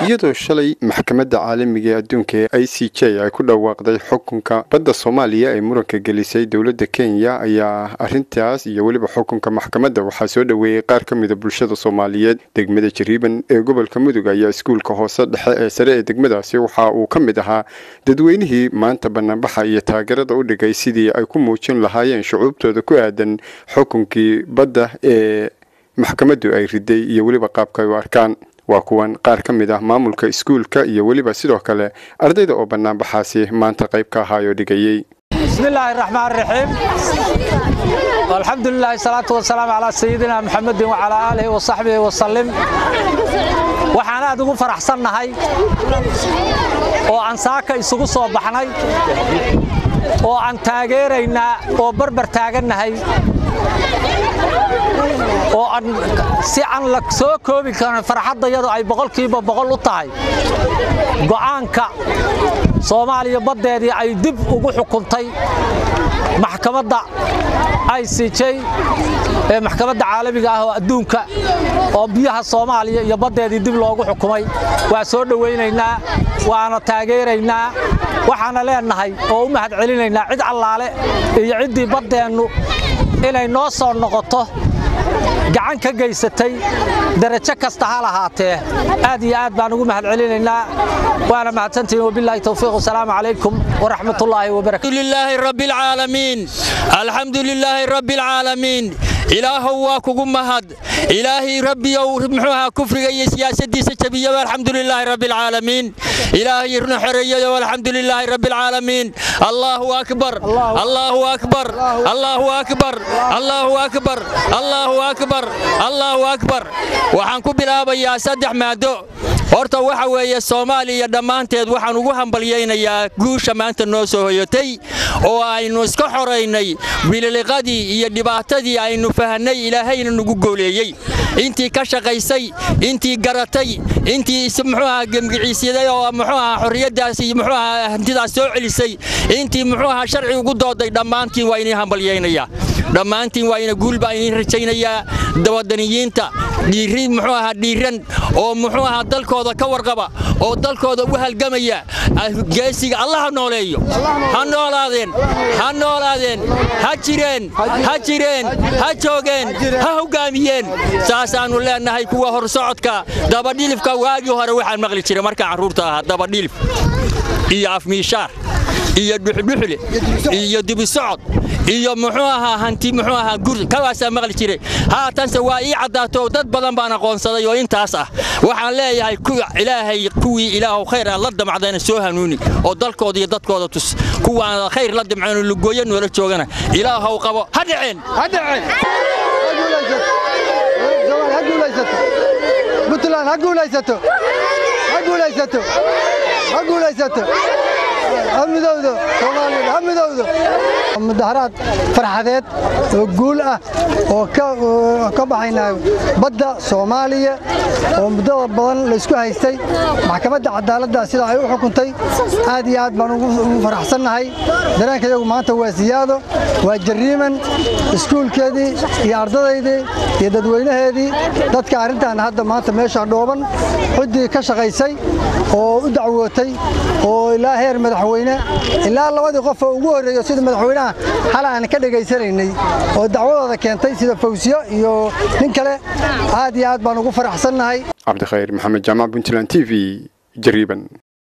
iyadoo shalay maxkamadda caalamiga ee adduunka ee i c j ay ku dhawaaqday xukunka badda soomaaliya ee muranka gelisay dowladda kenya ayaa arrintaas iyo weliba xukunka maxkamadda waxaa soo dhoweeyey qaar ka mida bulshada soomaaliyeed degmada jariiban ee gobolka mudug ayaa iskuulka hoose dhexe ee sare ee degmadaasi waxa uu ka mid ahaa dadweynihii maanta banaanbaxa iyo taageerada u dhigay sidii ay ku muujin lahaayeen shucuubtooda ku aadan xukunkii badda ee maxkamaddu ay riday iyo weliba qaabka ay u arkaan waa kuwan qaar ka mid ah maamulka iskuulka iyo weliba sidoo kale ardayda oo banaanbaxaasi maanta qayb ka ahaayoo dhigayey bismillaahi raxmaan raxiim alxamdulilahi salaatu wasalaamu calaa sayidina muxamedin wacalaa aalihi wasaxbihi wasalim waxaan aad ugu faraxsannahay oo aan saaka isugu soo baxnay oo aan taageeraynaa oo barbar taagannahay oo aan si aan la soo koobi karin farxaddayadu ay boqolkiiba boqol u tahay go'aanka soomaaliya baddeedii ay dib ugu xukuntay maxkamadda i c j ee maxkamadda caalamiga ah oo adduunka oo biyaha soomaaliya iyo baddeedii dib loogu xukumay waa soo dhowaynaynaa waana taageeraynaa waxaana leennahay oo u mahad celinaynaa cid allaale iyo ciddii baddeennu inay noo soo noqoto gacan ka gaysatay darajo kasta ha lahaatee aad iyo aad baan ugu mahad celinaynaa waana mahadsantihiin wabilaahi towfiiq wasalaamu calaykum waraxmatullaahi wabarakatu lilaahi rabbi alcaalamiin alxamdu lilaahi rabbi alcaalamiin ilaahow waa kugu mahad ilaahay rabbiyow muxuu ahaa kufriga iyo siyaasaddiisa jabiyaba alxamdu lilaahi rabbi alcaalamiin ilaahay runa xoreeyayo alxamdu lilaahi rabbi alcaalamiin allaahu akbar allaahu akbar allaahu akbar allaahu akbar allaahu akbar allaahu akbar waxaan ku bilaabayaa saddex maado horta waxa weeye soomaaliya dhammaanteed waxaan ugu hambalyaynayaa guusha maanta noo soo hoyatay oo aynu iska xoraynay bililiqadii iyo dhibaatadii aynu fahnay ilaahayna nagu gooleeyey intii ka shaqaysay intii garatay intii muxuu ahaa gemgiciisyaday oo muxuu ahaa xorriyaddaas iyo muxuu ahaa hantidaas soo celisay intii muxuu ahaa sharci ugu dooday dhammaantiin waa inii hambalyaynayaa dhammaantiin waa ina guul baa idiin rajaynayaa dawadaniyiinta dhiiri muxuu ahaa dhiiran oo muxuu ahaa dalkooda ka warqaba oo dalkooda u halgamaya geesiga allah ha nooleeyo ha noolaadeen ha noolaadeen ha jireen ha jireen ha joogeen ha hoggaamiyeen saasaannu leennahay kuwa horsocodka dabadhilifka waagii hore waxaan maqli jiray markaan carruurta ahaa dabadhilif iyo afmiishaar iyo dhuxdhuxle iyo dibisocod iyo muxuu ahaa hanti muxuu ahaa gur kawaasaa maqli jiray haatanse waa ii caddaato dad badan baan aqoonsaday oo intaas ah waxaan leeyahay ilaahay kuwii ilaahu khayr aan la damcdayna soo hanuuni oo dalkooda iyo dadkooda tus kuwaan khayr la damcayno lugooyo noola joogana ilaahow qabo ha dhaceen buntland ha guulaysato ha guulaysato ha guulaysato ha midowdo soomaaliya ha midowdo mudaharaad farxadeed oo guul ah oo ka baxayna badda soomaaliya oo muddada badan laysku haystay maxkamadda cadaaladda sida ay u xukuntay aad iyo aad baan ugu faraxsannahay dareenka iyagu maanta waa siyaado waa jariiman iskuulkeedii iyo ardadaydii iyo dadweynaheedii dadka arrintan hadda maanta meesha dhooban ciddii ka shaqaysay oo u dacwootay oo ilaa heer madaxweyne ilaa labadii qof oo ugu horreeyo sida madaxweynaha hal aan ka dhegaysanaynay oo dacwadooda keentay sida fawsiyo iyo nin kale aad iyo aad baan ugu faraxsannahay cabdikhayr maxamed jaamac puntland t v jariiban